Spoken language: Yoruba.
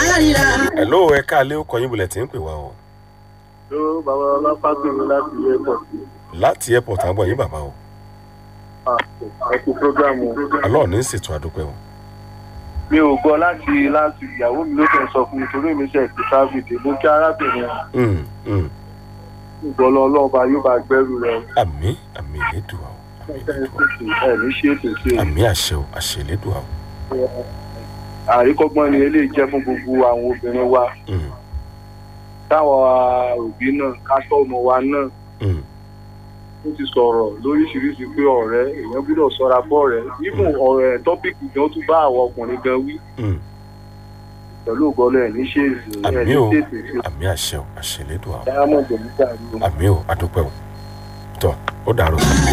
àríra. hello ẹ káalẹ́ ó kọyìn bulẹ̀ tí ń pè wá o ló bàbá ọlọ́pàá pè mí láti airport láti airport àgbọ̀ yín bàbá o ẹ kú programu alọ́ọ̀ ní ṣètò àdúpẹ́ o mi ò gbọ́ láti láti ìyàwó mi ló fẹ́ sọ fún mi torí mi ṣe ti sáfìdì mo kí arábìnrin Mm, mm. ìgbọ́lọ́ ọlọ́ọ̀bá yóò bá gbẹ́rù rẹ̀ àmì àmì ìlédùá o ẹ ní ṣe ètò sí i àmì àṣẹ o àṣẹ ìlédùá o àríkọ́gbọ́n ni eléyìí jẹ́ fún gbogbo àwọn obìnrin wa Mm, táwọn òbí náà kásọ̀ ọmọ wa náà mm. ó ti sọ̀rọ̀ lóríṣiríṣi pé ọ̀rẹ́ èèyàn gbọ́dọ̀ sọ́ra fún ọ̀rẹ́ even ọ̀rẹ́ tọ́pìkì gan tún bá àwọn ọkùnrin gan wí Mm. pẹ̀lú ògbọ́lọ̀ ẹ̀ ní ṣe èsì ẹ̀ àmì ní o tètè sí àmì àṣẹ o àṣẹ ìlédùá o diamond nígbà yìí. àmì o àdúpẹ́ o tọ́ ó dàrú.